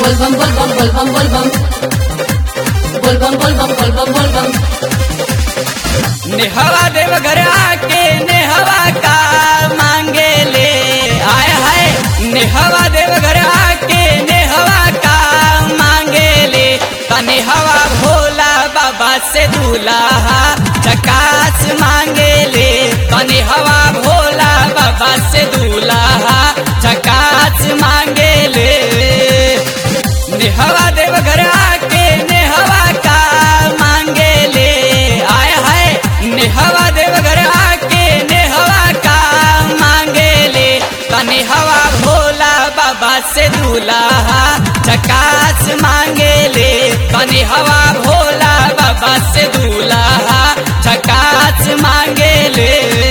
Volvam, volvam, volvam, volvam. Volvam, volvam, volvam, volvam. नेहवा देवघर आके नेहवा का मांगे ले आय हाय नेहवा देवघर आके नेहवा का मांगे ले तने हवा भोला बाबा से दूल्हा चकास मांगे ले तने हवा भोला बाबा से दूल्हा चकास मांगे ले नेहवा देवघर आके नेहवा का मांगे ले आय हाय नेहवा देवघर आके नेहवा का मांगे ले तने हवा भोला बाबा से दूल्हा चकास मांगे ले तने हवा भोला बाबा से दूल्हा चकास मांगे ले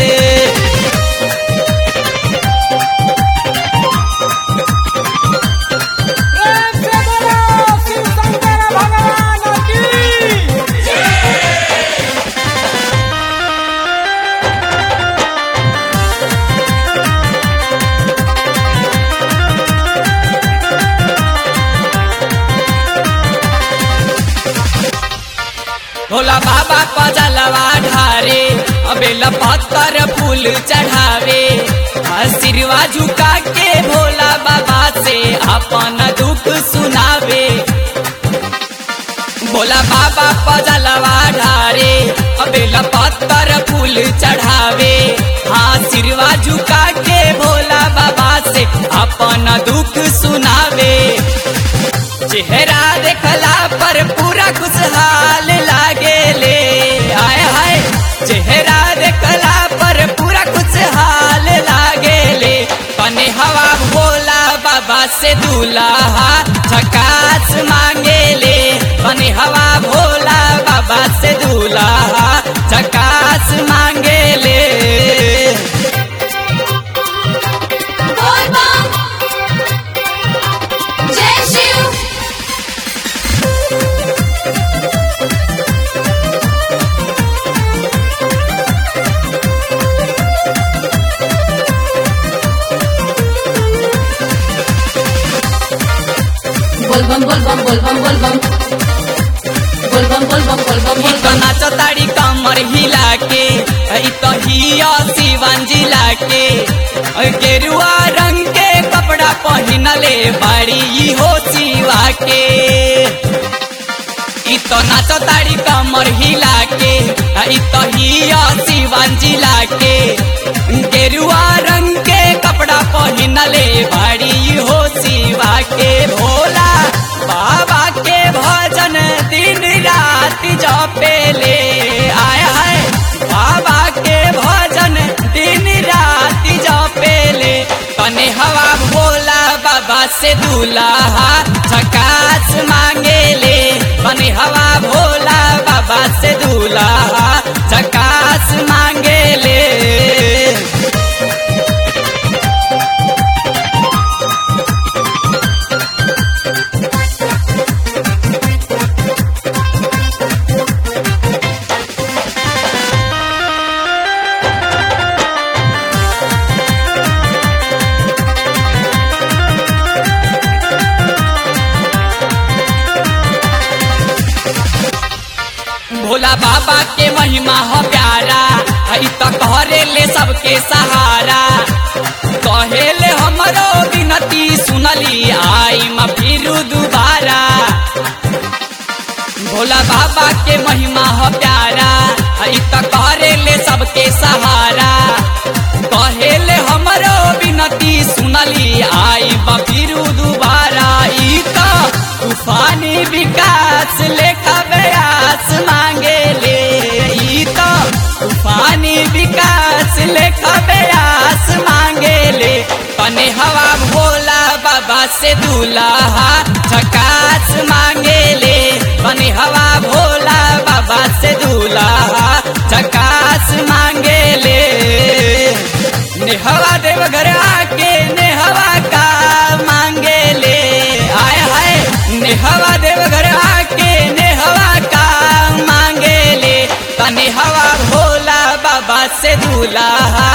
प्रेम से बोलो शिव शंकर भगवान की भोला बाबा पजलवा ढारे अबेला पत्थर फूल चढ़ावे सिरवा झुका के भोला बाबा से अपन दुख सुनावे भोला बाबा पजलवा ढारे अबेला पत्थर फूल चढ़ावे हाँ सिरवा झुका के भोला बाबा से अपन दुख सुनावे चेहरा देखला पर पूरा खुशहाल लागे ले आय हाय चेहरा देखला पर पूरा खुशहाल लागे ले तने हवा भोला बाबा से दूल्हा झकास मांगे ले तने हवा भोला बाबा से दूल्हा झकास मांगे ले Volvam. जय Shiv Volvam, volvam, volvam, volvam. Volvam, volvam, volvam, इ volvam. नाचताड़ी कमर हिला के इ तो हिया शिवन जिला के गेरुआ रंग के कपड़ा पहनले बाड़ी ई हो शिवा के इ तो नाचताड़ी कमर हिला के इ तो हिया शिवन जिला के गेरुआ रंग के कपड़ा पहनले बाड़ी ई हो शिवा के भोला बाबा के भजन दिन रात जपेले आय हाय बाबा के भजन दिन रात जपेले तने हवा भोला बाबा से दूल्हा झकास मांगेले तने हवा भोला बाबा से दूल्हा झकास मांगेले भोला बाबा के महिमा हो प्यारा हई तो कहरे ले सबके सहारा कहेले हमरो विनती सुनली आई म फिरू दुबारा भोला बाबा के महिमा हो प्यारा हई तो कहरे ले सबके सहारा कहेले हमरो विनती सुनली आई म फिरू दुबारा ई तो तूफानी विकास लेखा व्यास मांगे ले ई तो तूफानी विकास लेखा व्यास मांगे ले तने हवा भोला बाबा से दूल्हा झकास मांगे ले तने हवा भोला बाबा से दूल्हा झकास मांगे ले नेहवा देवघर आके नेहवा का मांगे ले आय हाय नेहवा देवघर आके नेहवा का मांगे ले तने हवा भोला बाबा से दूल्हा